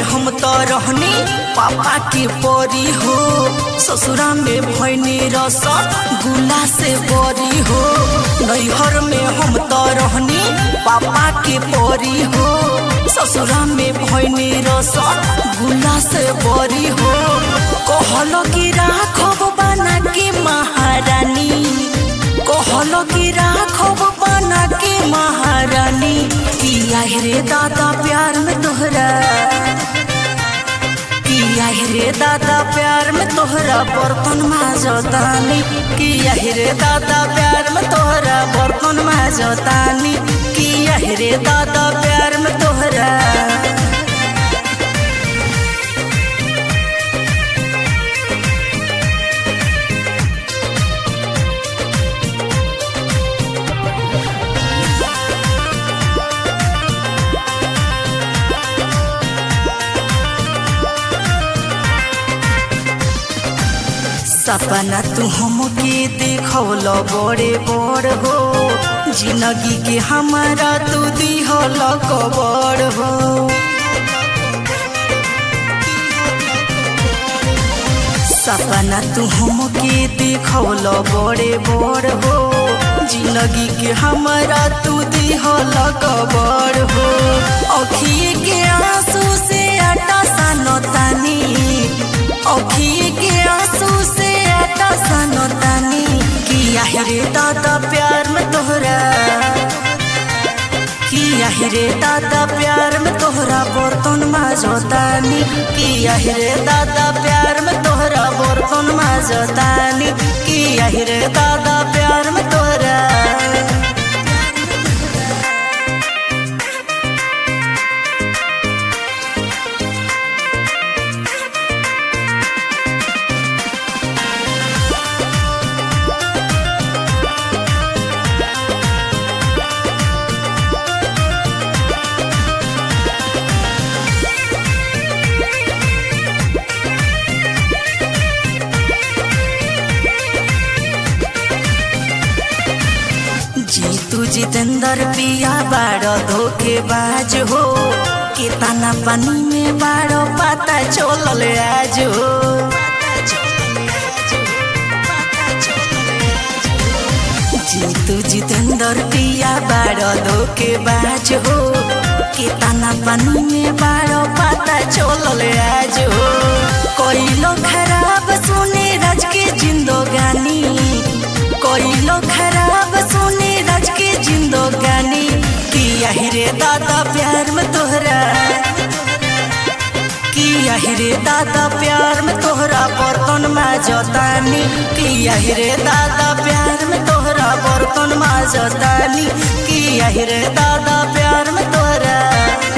हम तो रहनी पापा के परी हो ससुरा में भैनी रस गुला से बरी हो नैहर में हम तो रहनी पापा के परी हो ससुरा में भैनी रस गुला से बरी हो कहलो कि राखब बना के महारानी कहलो कि राखब बना के महारानी किया रे दादा प्यार में तोहरा किया रे दादा प्यार में तोहरा बर्तन माजतानी किया रे दादा प्यार में तोहरा बर्तन माजतानी किया रे दादा प्यार में तोहरा सपना तू हमके देखौल बड़े बड़ हो जिंदगी के हमारा तू दिहल कबर हो सपना तू हमके देखौल बड़े बड़ हो जिंदगी के हमारा तू दिहल कबर हो अखिए के आंसू से आटा सानतानी अखिए के आंसू से आटा सानतानी किया रे दादा प्यार में तोहरा किया रे दादा प्यार में तोहरा बर्तन माजतानी किया रे दादा प्यार में तोहरा बर्तन माजतानी किया रे दादा प्यार में तोहरा जीतू जितेंद्र पिया बाड़ो धोखेबाज हो कितना पानी में बाड़ो पता चलल आज हो जीतू जितेंद्र पिया बाड़ो धोखेबाज हो कितना पानी में बाड़ो पता चलल आज हो कोइलो खराब सुने राज के जिंदगानी कोइलो खराब सुने राज के जिंदगानी किया रे दादा प्यार में तोहरा किया रे दादा प्यार में तोहरा बर्तन माजतानी किया रे दादा प्यार में तोहरा बर्तन माजतानी किया रे दादा प्यार में तोहरा